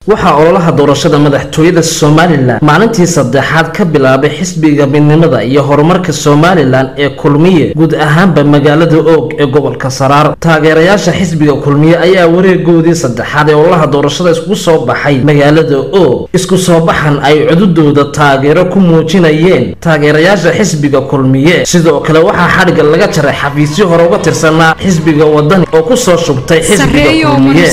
waxaa ololaha doorashada madaxtooyada somalilan maalintii saddexaad ka bilaabay xisbiga midnimada iyo horumarka somalilan ee kulmiye guud ahaanba magaalada oog ee gobolka saraar taageerayaasha xisbiga kulmiye ayaa wareegoodii saddexaad ee ololaha doorashada isku soo baxay magaalada oog isku soo baxan ay cududooda taageero ku muujinayeen taageerayaasha xisbiga kulmiye sidoo kale waxaa xadhigga laga jaray xafiisyo hore uga tirsanaa xisbiga wadani oo kusoo shubtay xisbiga kulmiye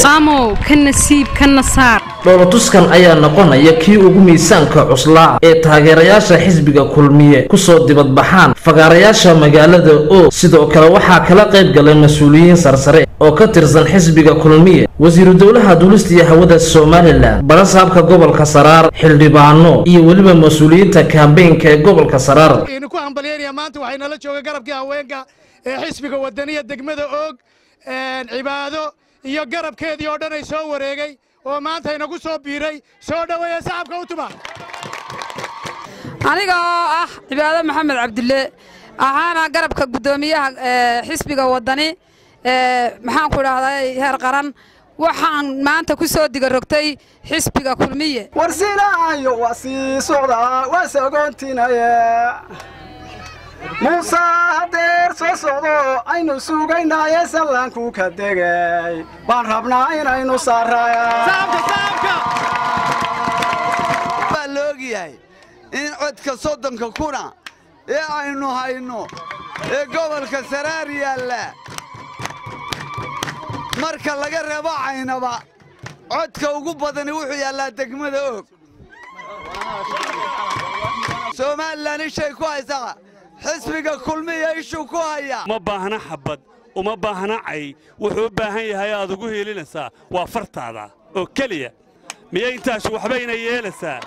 dhoolotuskan ayaa noqonaya kii ugu miisaanka cuslaa ee taageerayaasha xisbiga kulmiye kusoo dibadbaxaan fagaarayaasha magaalada oog sidoo kale waxaa kala qayb galay mas-uuliyiin sarsare oo ka tirsan xisbiga kulmiye wasiiru dowlaha duulista iyo hawada somalilan barasaabka gobolka saraar xildhibaano iyo weliba mas-uuliyiinta kaambeynka ee gobolka saraar ku hambalyeynaya maanta waxay nala jooga garabkii haweenka ee xisbiga wadaniya degmada oog cibaado iyo garabkeedii oo dhan ay soo wareegay oo maanta inagu soo biiray soo dhoweeya sacabka u tuma aniga oo ah cibaado maxamed cabdille ahaana garabka guddoomiyaha xisbiga waddani maxaan ku idhahday heer qaran waxaan maanta ku soo digarogtay xisbiga kulmiye warsilaayo waa sii socdaa waa sagoontinaya muuse hadeer soo socdo aynu sugaynaaye sallaanku ka degay baan rabnaa inaynu baa la ogyahay in codka soddonka kuna ee aynu hayno ee gobolka saraar yaalla marka laga reebo caynaba codka ugu badani wuxuu yaallaa degmada og somalilan ishay ku haysaa xisbiga kulmiya ishuu ku hayaa uma baahna xabad uma baahna cay wuxuu u baahan yahay aad ugu hiilinaysaa waa fartaada oo keliya miyay intaasu waxbayna yeelaysaa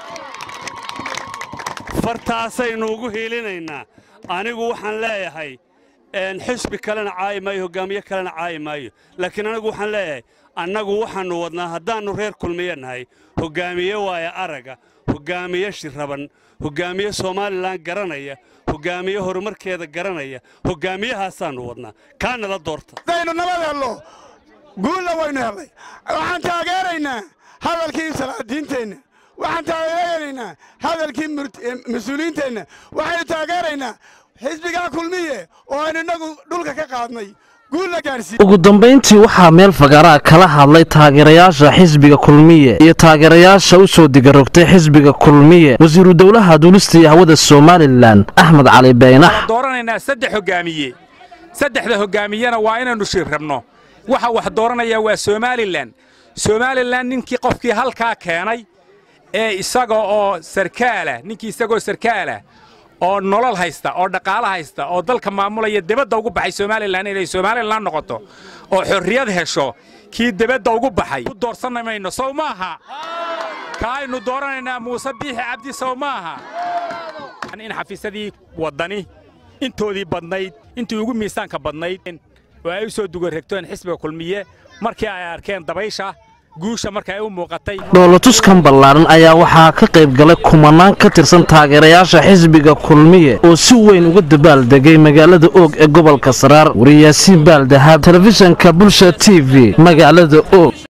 fartaasaynu ugu hiilinaynaa anigu waxaan leeyahay xisbi kalena caayi maayo hoggaamiye kalena caayi maayo laakiin anigu waxaan leeyahay annagu waxaannu wadnaa haddaannu reer kulmiye nahay hoggaamiye waaya aragga hoggaamiye shiraban hoggaamiye somalilan garanaya hoggaamiye horumarkeeda garanaya hoggaamiyahaasaannu wadnaa kaana la doorta hadaynu nabad hello guulla waynu hellay waxaan taageeraynaa hadalkii salaadiinteenna waxaan taageeraynaa hadalkii mas-uuliyiinteenna waxaynu taageeraynaa xisbigaa kulmiye oo aynu innagu dhulka ka qaadnay ugu dambayntii waxaa meel fagaaraa kala hadlay taageerayaasha xisbiga kulmiye iyo taageerayaasha u soo digarogtay xisbiga kulmiye wasiiru dowlaha duulista iyo hawada somalilan axmed cali baynax dooranaynaa saddex hoggaamiye saddexda hoggaamiyena waa inaynu shir rabno waxa wax dooranaya waa somalilan somalilan ninkii qofkii halkaa keenay ee isaga oo sarkaalah ninkii isagoo sarkaalah oo nolol haysta oo dhaqaalo haysta oo dalka maamulaya debadda ugu baxay somalilan inay somalilan noqoto oo xorriyad hesho kii debadda ugu baxay u doorsanna mayno sow maaha ka aynu dooranaynaa muuse biixi cabdi sow maaha in xafiisyadii waddani intoodii badnayd intii ugu miisaanka badnayd oo ay u soo dugaregteen xisbiga kulmiye markii ay arkeen dabaysha guusha marka ay u muuqatay dhoolotuskan ballaaran ayaa waxaa ka qayb galay kumanaan ka tirsan taageerayaasha xisbiga kulmiye oo si weyn uga dabaaldegay magaalada oog ee gobolka saraar wariyaasiin baaldahaab telefishanka bulsha t v magaalada oog